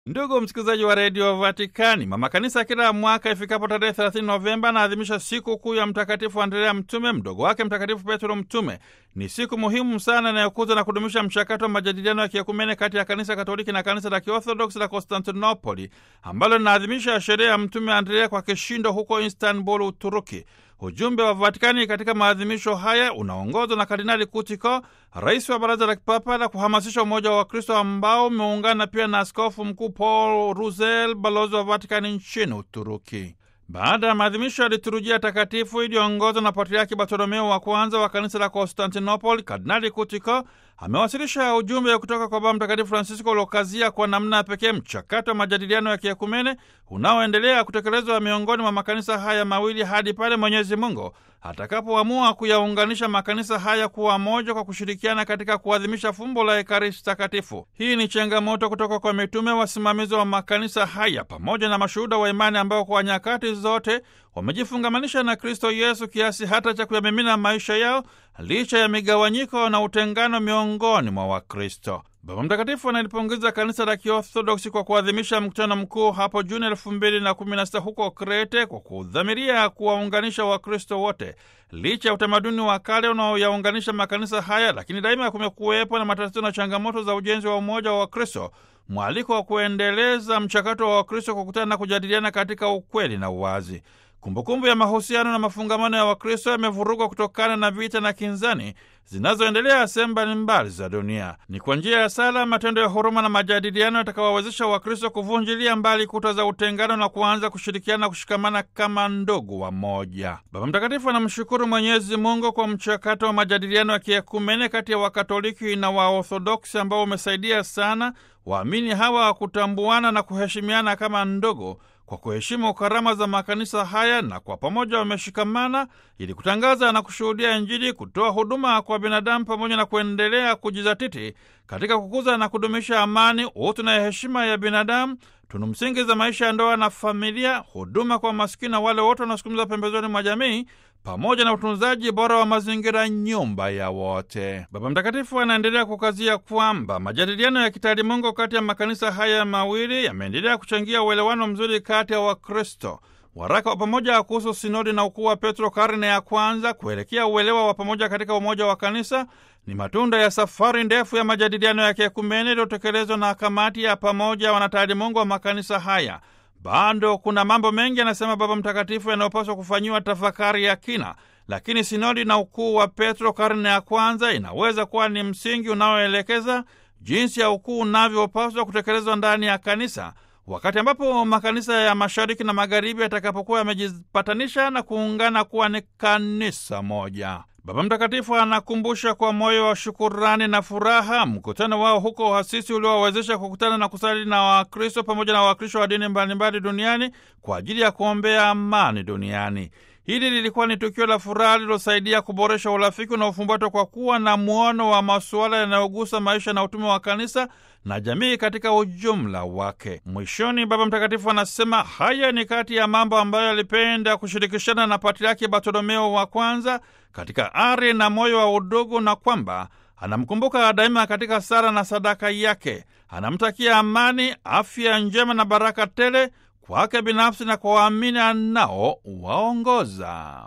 Ndugu msikilizaji wa redio Vatikani, mama kanisa kila mwaka ifikapo tarehe 30 Novemba anaadhimisha siku kuu ya Mtakatifu Andrea Mtume, mdogo wake Mtakatifu Petro Mtume. Ni siku muhimu sana inayokuza na kudumisha mchakato wa majadiliano ya kiekumene kati ya kanisa Katoliki na kanisa la Kiorthodoksi la Konstantinopoli, ambalo linaadhimisha sherehe ya Mtume Andrea kwa kishindo huko Istanbul, Uturuki. Ujumbe wa Vatikani katika maadhimisho haya unaongozwa na Kardinali Kutiko, rais wa Baraza la Kipapa la kuhamasisha umoja wa Wakristo, ambao umeungana pia na Askofu Mkuu Paul Ruzel, balozi wa Vatikani nchini Uturuki. Baada ya maadhimisho ya liturujia takatifu iliyoongozwa na Patriaki Bartolomeo wa kwanza wa kanisa la Konstantinopoli, Kardinali Kutiko amewasilisha ujumbe kutoka kwa Baba Mtakatifu Francisco uliokazia kwa namna ya pekee mchakato wa majadiliano ya kiekumene unaoendelea kutekelezwa miongoni mwa makanisa haya mawili hadi pale Mwenyezi Mungu atakapoamua kuyaunganisha makanisa haya kuwa moja kwa kushirikiana katika kuadhimisha fumbo la Ekaristi Takatifu. Hii ni changamoto kutoka kwa mitume, wasimamizi wa makanisa haya, pamoja na mashuhuda wa imani ambao kwa nyakati zote wamejifungamanisha na Kristo Yesu kiasi hata cha kuyamimina maisha yao licha ya migawanyiko na utengano miongoni mwa Wakristo. Baba Mtakatifu analipongeza kanisa la Kiorthodoksi kwa kuadhimisha mkutano mkuu hapo Juni elfu mbili na kumi na sita huko Krete kwa kudhamiria kuwaunganisha Wakristo wote. Licha ya utamaduni wa kale unaoyaunganisha makanisa haya, lakini daima kumekuwepo na matatizo na changamoto za ujenzi wa umoja wa Wakristo, mwaliko wa kuendeleza mchakato wa Wakristo kukutana na kujadiliana katika ukweli na uwazi. Kumbukumbu ya mahusiano na mafungamano ya Wakristo yamevurugwa kutokana na vita na kinzani zinazoendelea sehemu mbalimbali za dunia. Ni kwa njia ya sala, matendo ya huruma na majadiliano yatakawawezesha Wakristo kuvunjilia mbali kuta za utengano na kuanza kushirikiana na kushikamana kama ndugu wa moja. Baba Mtakatifu anamshukuru Mwenyezi Mungu kwa mchakato wa majadiliano ya kiekumene kati ya Wakatoliki na Waorthodoksi ambao umesaidia sana waamini hawa kutambuana na kuheshimiana kama ndugu kwa kuheshimu karama za makanisa haya na kwa pamoja wameshikamana ili kutangaza na kushuhudia Injili, kutoa huduma kwa binadamu, pamoja na kuendelea kujizatiti katika kukuza na kudumisha amani, utu na heshima ya binadamu, tunu msingi za maisha ya ndoa na familia, huduma kwa maskini na wale wote wanaosukumiza pembezoni mwa jamii, pamoja na utunzaji bora wa mazingira, nyumba ya wote. Baba Mtakatifu anaendelea kukazia kwamba majadiliano ya kitaalimungu kati ya makanisa haya mawili yameendelea kuchangia uelewano mzuri kati ya Wakristo. Waraka wa pamoja kuhusu sinodi na ukuu wa Petro karne ya kwanza kuelekea uelewa wa pamoja katika umoja wa kanisa ni matunda ya safari ndefu ya majadiliano ya kiekumene iliyotekelezwa na kamati ya pamoja wanataalimungu wa makanisa haya. Bado kuna mambo mengi, anasema Baba Mtakatifu, yanayopaswa kufanyiwa tafakari ya kina, lakini sinodi na ukuu wa Petro karne ya kwanza inaweza kuwa ni msingi unaoelekeza jinsi ya ukuu unavyopaswa kutekelezwa ndani ya kanisa, wakati ambapo makanisa ya mashariki na magharibi yatakapokuwa yamejipatanisha na kuungana kuwa ni kanisa moja. Baba Mtakatifu anakumbusha kwa moyo wa shukurani na furaha mkutano wao huko Asisi uliowawezesha kukutana na kusali na Wakristo pamoja na Wakristo wa dini mbalimbali duniani kwa ajili ya kuombea amani duniani. Hili lilikuwa ni tukio la furaha lililosaidia kuboresha urafiki unaofumbatwa kwa kuwa na muono wa masuala yanayogusa maisha na utume wa kanisa na jamii katika ujumla wake. Mwishoni, Baba Mtakatifu anasema haya ni kati ya mambo ambayo alipenda kushirikishana na Patriaki Bartolomeo wa kwanza katika ari na moyo wa udugu, na kwamba anamkumbuka daima katika sala na sadaka yake. Anamtakia amani, afya njema na baraka tele kwake binafsi na kwa waamini anao waongoza.